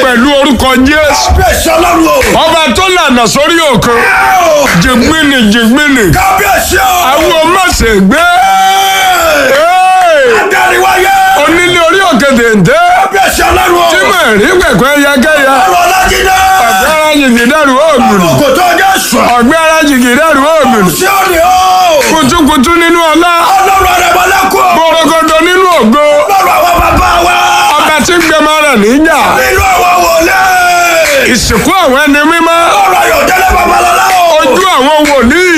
pẹ̀lú orúkọ jésù kábíyèsí ọlọ́run o. ọba tó lànà sórí òkun ẹ o. jìgbìnì jìgbìnì kábíyèsí o. àwọn ọmọọ̀sẹ̀ gbé adariwaye. onílé orí òkè dèndé kábíyèsí ọlọ́run o. tí mo rí pẹ̀pẹ́ yẹkẹ́yẹ ọ̀rọ̀ ọlájídé. ọ̀gbẹ́ra jìgìdẹ́rù òògùn òkòtò jésù. ọ̀gbẹ́ra jìgìdẹ́rù òògùn sí òní o. kutukutu nínú ọlá ọlọ́run àrẹ̀mọ́lẹ́kùn. gbọ̀rọ̀gọ̀dọ̀ nínú ògo ọlọ́run àwọn bàbá wa. ọba tí gbẹmọ rẹ̀ níjà nínú àwọn wòlé. ìsìnkú àwọn ẹni mímọ́ ọ̀rọ̀ ayọ̀dẹ́lẹ̀ babalọ́lá o. ojú àwọn wòlíì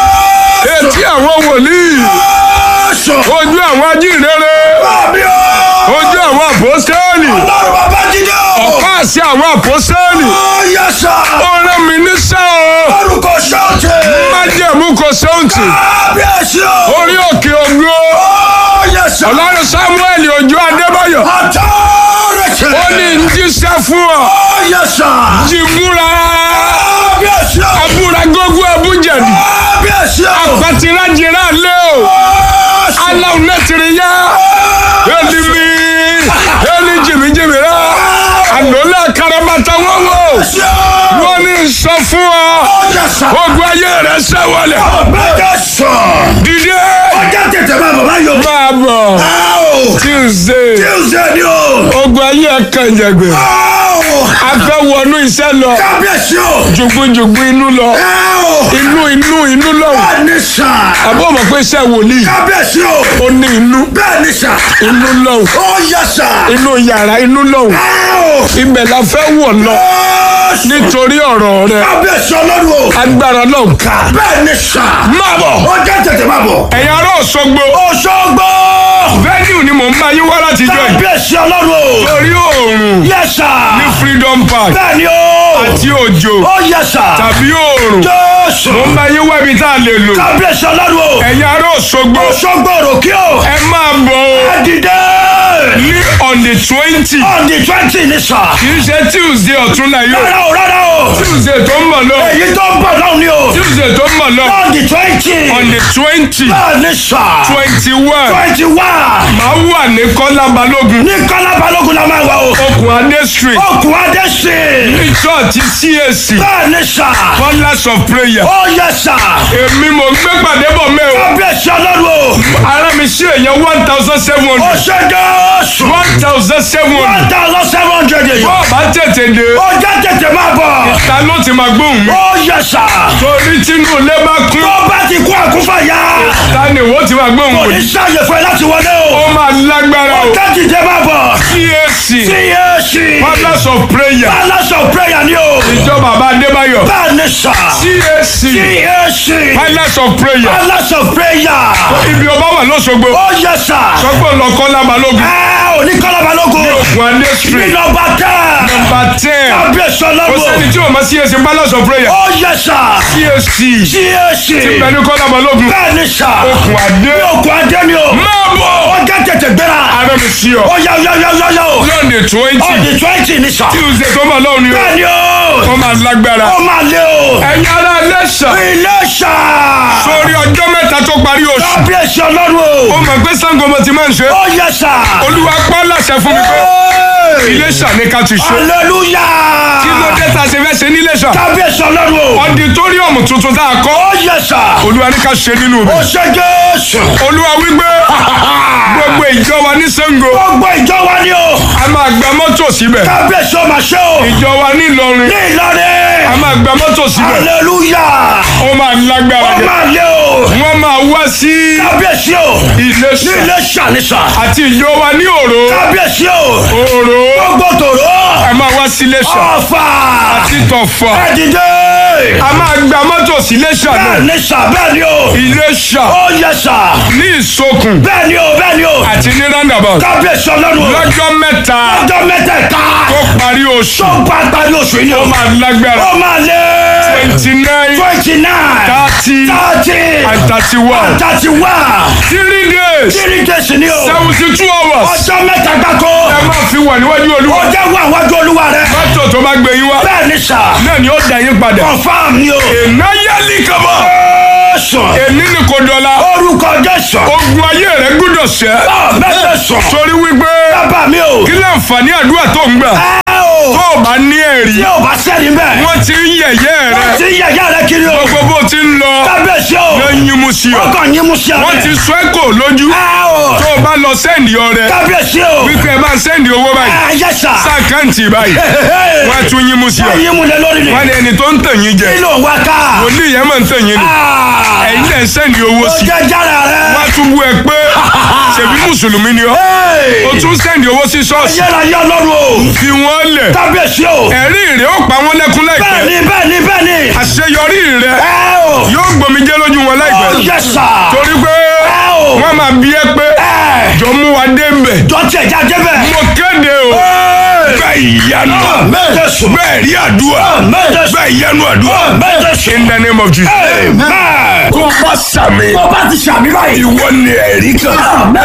etí àwọn wòlíì Jésù. ojú àwọn ajínrere Bàbí o. ojú àwọn àpòsẹ́ẹ̀lì ọlọ́run bàbá jíde o. ọ̀pá àṣẹ àwọn àpòsẹ́ẹ̀lì ó yẹ sà. ó rán mi níṣẹ́ o orúkọ ṣọ́ọ̀tì. májẹ̀mú kò sóǹtì kábíyèsí o. orí òkè ògo ó yẹ sà. ọlọ́run samuel ojú adébáyọ̀ Authority. ó ní ń jíṣẹ́ fún ọ ó yẹ sà. jìbúra kábíyèsí o. abúra gógó abújẹ̀dì kábíyèsí o. àpàtìrájìrá lé o Jésù. aláwọ̀ nẹ́tìrì yá èlì mi èlì jìmìjìmì rẹ ànólà karabata wọ́wọ́ Jésù o. wọ́n ní sọ fún ọ ó yẹ sà. ogun ayé rẹ sẹ́wọ̀lẹ̀ ọ̀bẹ Jésù. dìde ọjà tètè máa bàbá yọ. máa bọ̀ Áò. tuesday Tuesday ni o. ogun ayé kànjẹ̀gbẹ̀ Áò. a fẹ́ wọnú iṣẹ́ lọ kábíyèsí o. jùgbùjùgbù inú lọ Áò. inú inú inú lọ bẹ́ẹ̀ ni sà. àbọ̀ mọ̀ pé iṣẹ́ wòlíì kábíyèsí o. ó ní inú bẹ́ẹ̀ ni sà. inú lọ ó yẹ sà. inú yàrá inú lọ Áò. ibẹ̀ la fẹ́ wọ̀ lọ Jésù. nítorí ọ̀rọ̀ rẹ kábíyèsí ọlọ́run o. agbára náà ká bẹ́ẹ̀ ni sà. máa bọ̀ ọjà tètè máa bọ̀. ẹ̀yin ará Òṣogbo Òṣogbo. venue ni mò ń bá yín wá láti jọ yìí kábíyèsí ọlọ́run o. torí oòrùn yẹ sà. ní freedom park bẹ́ẹ̀ ni o. àti òjò ó yẹ sà. tàbí oòrùn Jésù. mò ń bá yín wá ibi tá a lè lò kábíyèsí ọlọ́run o. ẹ̀yin ará Òṣogbo Òṣogbo òròkè o. ẹ máa bọ̀ o Adìde. ní on the twenty On the twenty ni sà. kì í ṣe tuesday ọ̀túnla yìí o Rárá o rárá o. tuesday tó ń bọ̀ lọ Èyí tó ń bọ̀ náà ni o. tuesday tó ń bọ̀ lọ On the twenty. on the twenty Bẹ́ẹ̀ ni sà. twenty one Twenty one. máa wà ní kọ́lá balógun Ní Kọ́lá Balógun la máa wà o. okùn adé street Okùn Adé sí. ní church cac Bẹ́ẹ̀ ni sà. colours of prayer Ó yẹ sà. èmi mò ń gbé pàdé bọ̀ mẹ́ o Kábíyèsí ọlọ́run o. ara mi ṣe èèyàn one thousand seven Ó hundred ṣe Jésù. one thousand seven One hundred thousand seven hundred èyí. bọ́ọ̀ bá tètè dé Ó jẹ́ tètè máa bọ̀. ta ló ti máa gbóhùn mi Ó yẹ sà. torí tínú ilé bá kún Tó bá ti kú àkúfàyà. ta ni ìwọ ti máa gbóhùn Kò mi ní sáyè fún ẹ láti wọlé o. ó máa lágbára o Tẹ́tì jẹ́ máa bọ̀. cac CAC. colours of prayer Palace of prayer ni o. ìjọ bàbá adébáyọ̀ Bẹ́ẹ̀ ni sà. cac CAC. colours of prayer Palace of prayer. ibi ọba wà lọ́sọ̀gbọ̀ Ó yẹ sà. sọ́gbọ̀n lọ kọ́lá balógun Ẹ ò ní Kọ́lá Balógun. okùn adé Ní street nọmba tẹ́. number ten Kábíyèsí kò sẹ́ni ọlọ́run. tí o máa cac colours of prayer Ó yẹ sà. cac CAC. pẹ̀lú kọ́lá balógun Bẹ́ẹ̀ ni sà. okùn adé Òkú Adé ni o. máa bọ̀ Ó jẹ́ tètè gbéra. ara mi sí ọ Ó yá yá yá yá yá o. lọ́ọ̀nì On twenty the twenty ni sà. tuesday tó bọ̀ lọ́wọ́ ni o Bẹ́ẹ̀ ni o. wọ́n máa lágbára Ó máa lé o. ẹ̀yin ará lẹ́sà Ilé sà. sórí ọjọ́ mẹ́ta tó parí oṣù Kábíyèsí ọlọ́run ó o. mọ̀ pé sango mo ti máa ń ṣe Ó yẹ sà. olúwa pọ́ láṣẹ fún mi pé Hey! iléṣà ní ká ti ṣe kí ló Hallelujah. dé tá a ṣe fẹ́ ṣe níléṣà Kábíyèsí ọlọ́run o. ọditóríọ̀mù tuntun tá a kọ́ Ó yẹ sà. olúwa ní ká ṣe nínú Ó rẹ̀ ṣe Jésù. olúwa wípé gbogbo ìjọ wa ní sango Gbogbo ìjọ wa ni o. a máa gba mọ́tò síbẹ̀ Kábíyèsí ọmọ ṣe o. ìjọ wa ní ìlọrin Ní a Ìlọrin. máa gba mọ́tò síbẹ̀ Hallelujah. ó máa lágbára Ó jẹ máa lé o. wọ́n máa wá sí Kábíyèsí o. Ní iléṣà ilé ṣàníṣà. àti ìjọ wa ní òró Kábíyèsí o. òró Gbogbo tòró. a máa wá sí iléṣà Ọ̀fà. àti tọ̀fà Ẹ̀dìdé. a máa gba mọ́tò sí iléṣà náà Bẹ́ẹ̀ ni sà bẹ́ẹ̀ ni o. iléṣà Ó yẹ sà. ní ìsokùn Bẹ́ẹ̀ ni o bẹ́ẹ̀ ni o. àti ní roundabout Kábíyèsí ọlọ́run o. lọ́jọ́ mẹ́ta Ọjọ́ mẹ́tẹ̀ẹ̀ta. tó parí oṣù Tó bá parí oṣù yìí ni o. ó máa lágbára Ó máa lé. twenty nine Twenty nine. thirty Thirty. and thirty one Thirty one. three days Three days ni o. seventy two hours Ọjọ́ mẹ́ta gbáko. ẹ máa fi wà níwájú Ó olúwa jẹ́ wà wájú olúwa rẹ̀. mọ́tò tó bá gbé yín wá Bẹ́ẹ̀ ni sà. náà ni ó dá yín padà Confirm ni o. ìnáyálì kama Jésù. èmi ni kò dọ̀la Orúkọ Jésù. ogun ayé rẹ gbúdọ̀ ṣẹ́ Bẹ́ẹ̀ sùn. torí wípé Bàbá mi o. kí láǹfààní àdúrà tó ń gbà Ẹ o. tó o bá ní ẹ̀rí tí ò bá sẹ́ni bẹ́ẹ̀. wọ́n ti ń yẹ̀yẹ́ rẹ tí yẹ̀yẹ́ rẹ kiri o. gbogbo bó ti ń lọ kábíyèsí o. ló ń yín mú sí ọ wọ́n kàn yín mú sí ọ. wọ́n ti sọ ẹ́ kò lójú ẹ o. tó o bá lọ sẹ́ndì ọrẹ kábíyèsí o. wípé ẹ bá ń sẹ́ndì owó báyìí ẹ yẹ sà. sáàkáǹtì báyìí wọ́n á tún yín mú sí ọ yín mú lẹ lórí ni. wọ́n ní ẹni tó ń tàn yín jẹ kí ló ń wá ká. wòlíì yẹn máa ń tàn yín ni Ah. ẹ̀yin lẹ̀ ń sẹ́ndì owó ó sí jẹ́ jára rẹ. wọ́n á tún bú ẹ pé ṣèbí mùsùlùmí ni ọ́ Hey. o tún sẹ́ndì owó sí ṣọ́ọ̀ṣì yẹ́ra yọ lọ́rùn o. fi wọ́n lẹ̀ kábíyèsí o. ẹ̀rí rẹ̀ ó pa wọ́n lẹ́kún láìpẹ́ bẹ́ẹ̀ni bẹ́ẹ̀ni bẹ́ẹ̀ni. àṣeyọrí rẹ̀ ẹ o. yóò gbòmìjẹ́ lójú wọn ó láìpẹ́ yẹ sà. torí pé ẹ o. wọ́n máa bí ẹ pé ẹ. jọ mú wa dé bẹ̀ dọ́tí ẹ̀já débẹ̀. mo kéde o bẹ́ẹ̀ ìyanu Jésù. bẹ́ẹ̀ rí àdúrà Jésù. bẹ́ẹ̀ ìyanu àdúrà Jésù. in the name of Jesus. Amen. tó bá sàmì Tó bá ti ṣàmì báyìí. ìwọ ni ẹ̀rí kan.